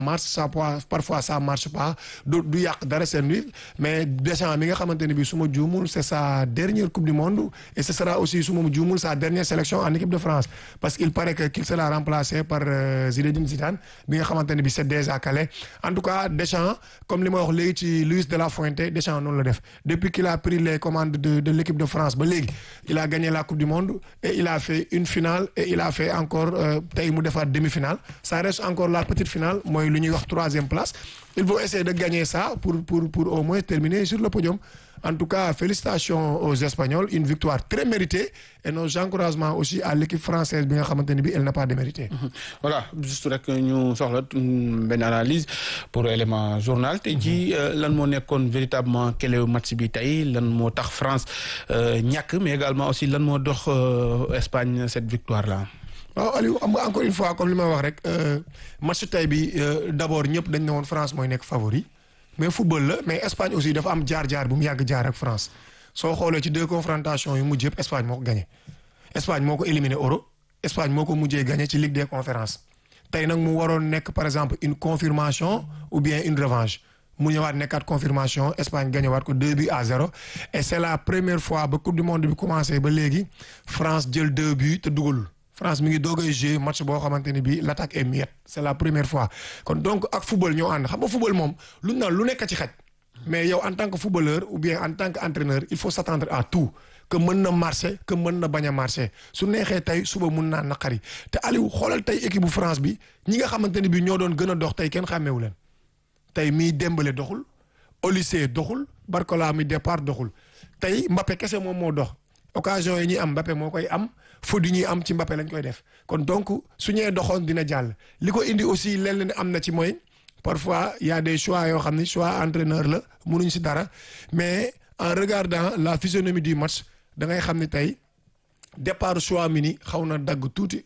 marche ça parfois ça marche pas du du yàq dara seen wi mais Deschamps mi nga xamante ne bii su ma juumul c'est sa dernière coupe du monde et ce sera aussi su ma juumul sa dernière sélection en équipe de France parce qu'il paraît que qu'il sera remplacé par Zinedine Zidane bi nga xamante ne bii c'est déjà calé en tout cas Deschamps comme li ma wax léegi ci Luis de la Fuente Deschamps noonu la def depuis qu'il a pris les commandes de de l'équipe de France ba léegi il a gagné la coupe du monde et il a fait une finale et il a fait encore tey mu defaat demi-finale ça reste encore la petite finale mooy lu ñuy wax troisième place il faut essayer de gagner ça pour pour pour au moins terminer sur le podium en tout cas félicitations aux Espagnols une victoire très méritée et nos encouragements aussi à l'équipe française bi nga xamante ne bi elle n'a pas démérité voilà juste rek ñu soxla benn analyse pour élément journal te ji lan moo nekkoon véritablement quel match bi tey lan moo tax France ñàkk mais également aussi lan moo dox Espagne cette victoire là waaw Aliou am nga encore une fois comme li ma wax rek match tey bi d'abord ñëpp dañ ne woon France mooy nekk favori mais football la mais Espagne aussi dafa am jaar-jaar bu mu yàgg jaar ak France soo xoolee ci deux confrontations yu mujj yëpp Espagne moo ko gagné Espagne moo ko éliminé Euro Espagne moo ko mujjee gagné ci Ligue des conférences tey nag mu waroon nekk par exemple une confirmation ou bien une revanche mu ñëwaat nekkaat confirmation Espagne gagné waat ko deux buts à zéro et c'est la première fois ba coupe du monde bi commencé ba léegi France jël deux buts te dugalul France mi ngi doog a jouer match boo xamante ni bii l'attaque est muette c'est la première fois kon donc ak football ñoo ànd xam nga football moom lu naan lu nekk ci xaj mais yow en tant que footballeur ou bien en tant que entraîneur il faut s'attendre à tout que mën na marcher que mën na bañ a marcher su neexee tey suba mun naa naqari te Aliou xoolal tey équipe bu France bi ñi nga xamante ni bii ñoo doon gën a dox tey kenn xàmmeewu leen tey mii Dembélé doxul Olysée doxul Barcola mi départ doxul tey Mbappé kese moom moo dox occasion yi ñuy am Mbappé moo koy am faute yi ñuy am ci Mbappé lañ koy def kon donc su ñëwee doxoon dina jàll li ko indi aussi lenn ne am na ci mooy parfois y a des choix yoo xam ne choix entraîneur la mënuñ ci dara mais en regardant la physionomie du match da ngay xam ne tey départ Chouamini xaw na dagg tuuti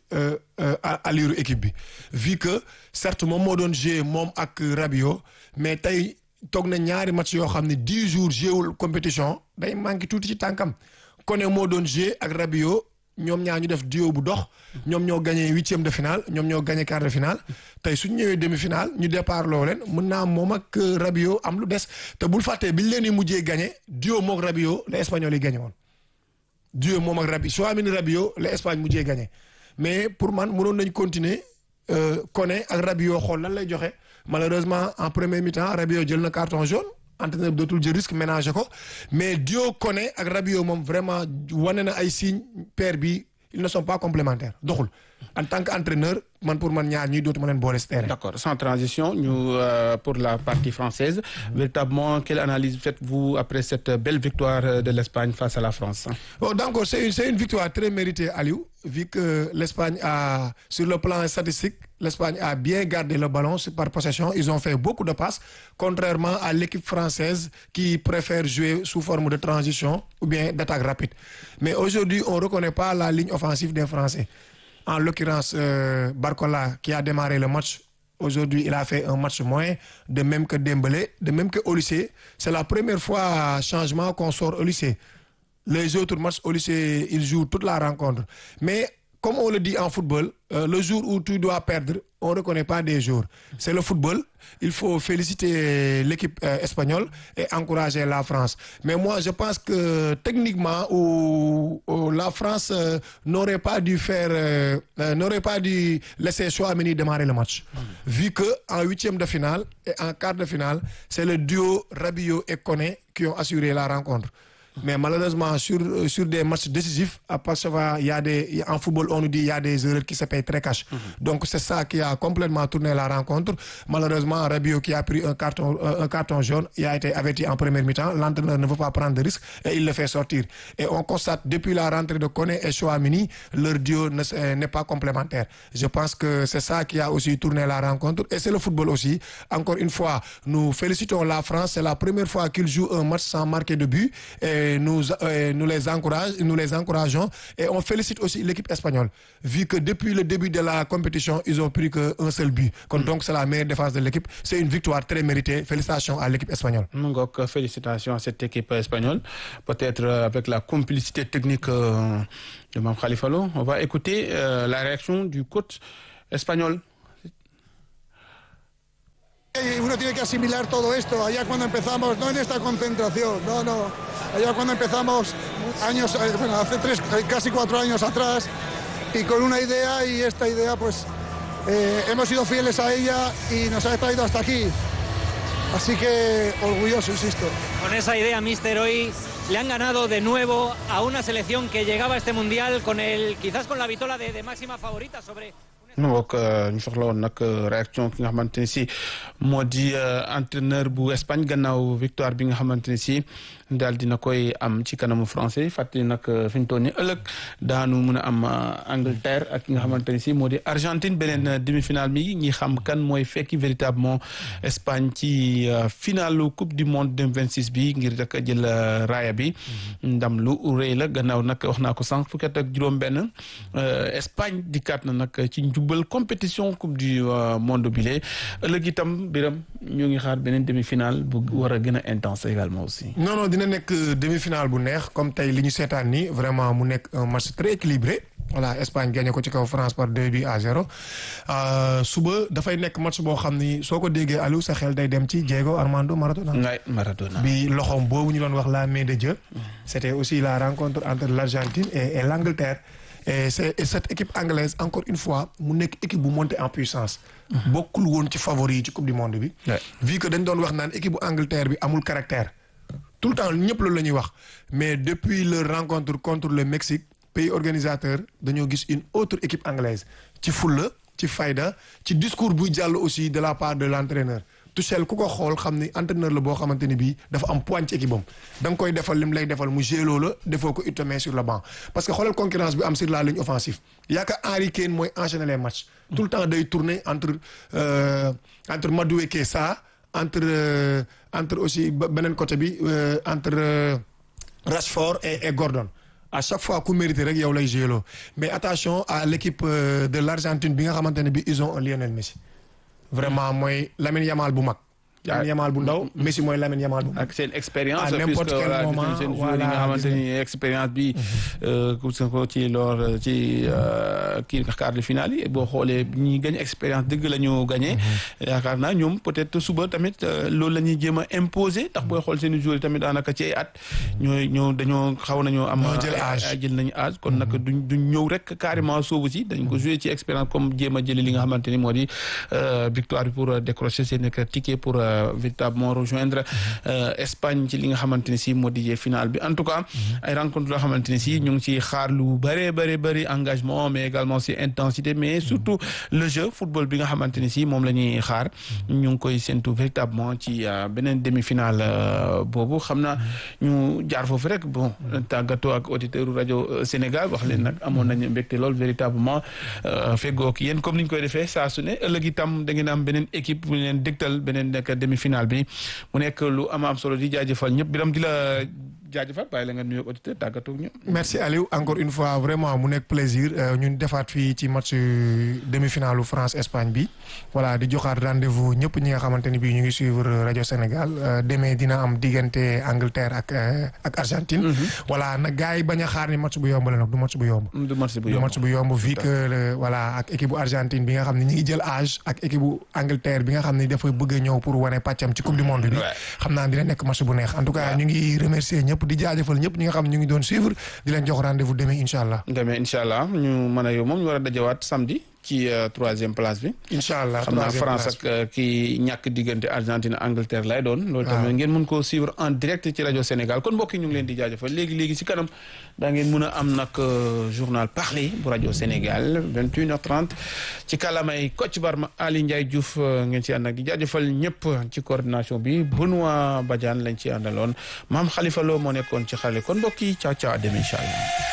allure équipe bi vu que certes moom moo doon jouer moom ak Rabiot mais tey toog na ñaari match yoo xam ne dix jours jouewul compétition day manqué tuuti ci tànkam Koné moo doon jouer ak Rabiot ñoom ñaar ñu def duo bu dox ñoom ñoo gagné huitième de finale ñoom ñoo gagné quart de finale tey suñ ñëwee demi-finale ñu départ loo leen mën naa moom ak Rabiot am lu des te bul fàttee biñ leen di mujjee gagné duo mook Rabiot la Espagnol yi gagné woon duo moom ak Rabiot Chouamini Rabiot la Espagne mujjee gagné mais pour man mënoon nañ continuer Koné ak Rabiot xool lan lay joxe malheureusement en premier mi-temps Rabiot jël na carton jaune entraîneur bi dootul jël risque ménager ko mais duo Koné ak Rabiot moom vraiment wane na ay signes paire bi ils ne sont pas complémentaires doxul en tant qu'entraîneur man pour man ñaar ñuy dootuma leen boole si terrain. D'accord sans transition ñu pour la partie française véritablement quelle analyse faites-vous après cette belle victoire de l'Espagne face à la France. bon donc c'est une c'est une victoire très méritée Aliou vu que l'Espagne a sur le plan statistique l'Espagne a bien gardé le ballon par possession ils ont fait beaucoup de passes contrairement à l'équipe française qui préfère jouer sous forme de transition ou bien d'attaque rapide mais aujourd'hui on reconnaît pas la ligne offensive des Français en l'occurrence euh, Barcola qui a démarré le match aujourd'hui il a fait un match moins de même que Dembélé de même que Olysée c'est la première fois changement qu'on sort Olysée les autres matchs Olysée il joue toute la rencontre mais comme on le dit en football euh, le jour où tu dois perdre on reconnaît pas des jours c'est le football il faut féliciter l'équipe euh, espagnole et encourager la France mais moi je pense que techniquement ou, ou la France euh, n'aurait pas dû faire n'aurait pas dû laisser Chouameni démarrer le match mmh. vu que en huitième de finale et en quart de finale c'est le duo Rabiot et Koné qui ont assuré la rencontre mais malheureusement sur sur des matchs décisifs à parfois il y a des en football on nous dit il y a des erreurs qui se payent très cash mm -hmm. donc c'est ça qui a complètement tourné la rencontre malheureusement Rabiot qui a pris un carton un carton jaune il a été averti en première mi-temps l'entraîneur ne veut pas prendre de risque et il le fait sortir et on constate depuis la rentrée de Koné et Chouamini leur duo n'est pas complémentaire je pense que c'est ça qui a aussi tourné la rencontre et c'est le football aussi encore une fois nous félicitons la France c'est la première fois qu'ils jouent un match sans marquer de but et nous euh, nous les encourage nous les encourageons et on félicite aussi l'équipe espagnole vu que depuis le début de la compétition ils ont pris que un seul but kon donc c'est la meilleure défense de l'équipe c'est une victoire très méritée félicitations à l'équipe espagnole mu ngoog félicitations à cette équipe espagnole peut-être avec la complicité technique euh, de Mame Khalifa Lo on va écouter euh, la réaction du coach espagnol uno tiene que asimilar todo esto. Allá cuando empezamos, no en esta concentración, no, no. Allá cuando empezamos, años, eh, bueno, hace tres, eh, casi cuatro años atrás, y con una idea, y esta idea, pues eh, hemos sido fieles a ella y nos ha traído hasta aquí. Así que orgulloso, insisto. Con esa idea, Mister, hoy le han ganado de nuevo a una selección que llegaba a este mundial con el, quizás con la vitola de, de máxima favorita sobre. nu bokk ñu soxla woon nag réaction ki nga xamante ne si moo di entraîneur bu Espagne gannaaw victoire bi nga xamante ne si daal dina koy am ci kanamu français fàttali nag fi ñu toll nii ëllëg daanu mun a am Angleterre ak ki nga xamante ne si moo di Argentine beneen demi-finale bi ñi xam kan mooy fekki véritablement Espagne ci finalu coupe du monde 2026 bi ngir rek jël raaya bi ndam lu rëy la gannaaw nag wax naa ko sànq fukki at ak juróom-benn Espagne dikkaat na nag ci njubal compétition coupe du monde bi lee ëllëg itam biram ñu ngi xaar beneen demi-finale bu war a gën a intense également aussi. non non dina nekk demi-finale bu neex comme tey li ñu seetaan ni vraiment mu nekk un match très équilibré voilà Espagne gagné ko ci kaw France par deux buts à zéro suba dafay nekk match boo xam ni soo ko déggee Aliou sa xel day dem ci Diego Armando Maradona. ngay Maradona. bi loxoom boobu ñu doon wax la main de Dieu. c'était aussi la rencontre entre l'Argentine et et l'Angleterre. et c'est et cette équipe anglaise encore une fois mu nekk équipe bu monté en puissance. bokkul woon ci favori yi ci coupe du monde bi. vu que dañ doon wax naan équipe bu Angleterre bi amul caractère. tout le temps ñëpp loolu la ñuy wax mais depuis leur rencontre contre le Mexique pays organisateur dañoo gis une autre équipe anglaise ci fulla ci fayda ci discours buy jàll aussi de la part de l'entraîneur Tuchel ku ko xool xam ni entraîneur la boo xamante ni bii dafa am poigne ci équipe am da nga koy defal lim lay defal mu géloo la defoo ko itamee sur le banc parce que xoolal concurrence bi am sur la ligne offensive yaakaar Harry Kane mooy enchaîner les matchs tout le temps day tourner entre euh, entre Madueke Sa entre euh, entre aussi beneen côté bi euh, entre Rashford et, et Gordon à chaque fois ku mérité rek yow lay géloo mais attention à l'équipe de l'Argentine bi nga xamante ne bi ils ont un Lionel Messi vraiment mooy Lamine Yamal bu mag. Lamine Yamal bu ndaw Messi mooy Lamine Yamal bu mag. ak seen expérience. à n'importe quel moment seen joueurs yi nga xamante ni expérience bi. ku ko ci lor ci kii quart de finale yi boo xoolee ñi gañ expérience dëgg la ñu gagné. yaakaar naa ñoom peut-être suba tamit loolu la ñuy jéem a imposer ndax booy xool seen joueurs yi tamit daanaka ci ay at. ñooy ñoo dañoo xaw nañoo am. jël âge jël nañu âge kon nag duñ duñ ñëw rek carrément soobu si dañ ko jouer ci expérience comme jéem a jëli li nga xamante ni moo di victoire bi pour décrocher seen ticket pour. véritablement rejoindre Espagne ci li nga xamante ni si moo di finale bi en tout cas ay rencontre loo xamante ni si ñu ngi ci xaar lu bëree bëri bëri engagement mais également si intensité mais surtout le jeu football bi nga xamante ni si moom la ñuy xaar ñu ngi koy séntu véritablement ci beneen demi-finale boobu xam naa ñu jaar foofu rek bon tàggatoo ak auditeur rajo Sénégal wax leen nag amoon nañu mbégte lool véritablement feggoog yéen comme ni ñu koy defee saa su ne ëllëg itam da ngeen am beneen équipe bu leen dégtal beneen nekk demi-finale bi mu nekk lu am am solo di jaajëfal ñëpp biram di la jaajëfal bàyyi la nga nuyoo auditeur tàggatoo ak ñëpp. merci Aliou encore une fois vraiment mu nekk plaisir ñun defaat fii ci match demi-finale France Espagne bi voilà di joxaat rendez-vous ñëpp ñi nga xamante ni bii ñu ngi suivre rajo Sénégal demee dina am diggante Angleterre ak ak Argentine. voilà nag gars yi bañ a xaar ni match bu yomb la nag du match bu yomb. du match bu du yomb match bu yomb vu que voilà ak équipe bu Argentine bi nga xam ne ñi ngi jël âge ak équipe bu Angleterre bi nga xam ne dafa bëgg a ñëw pour wane pàccam ci coupe du monde bi. xam naa dina nekk match bu neex en tout cas ñu ngi remercier ñëpp di jaajëfal ñëpp ñi nga xam ne ñu ngi doon suivre di leen jox rendez-vous demain incha allah. demee incha allah ñu mën a yow moom ñu war a dajawaat samedi ci troisième place bi. incha allah xam naa France ak ki ñàkk diggante Argentine Angleterre lay doon. loolu tamit ngeen mën koo suivre en direct ci rajo Sénégal kon mbokk yi ñu ngi leen di jaajëfal léegi léegi ci kanam daa ngeen mën a am nag journal parlé bu rajo Sénégal 21h30 ci kàllaamay Kocc Barma Ali Ndiaye Diouf ngeen ci ànd ak di jaajëfal ñëpp ci coordination bi Benoît Badiane lañ ci àndaloon maam Khalifa Lo moo nekkoon ci xarale kon mbokk yi caaw caaw dem incha allah.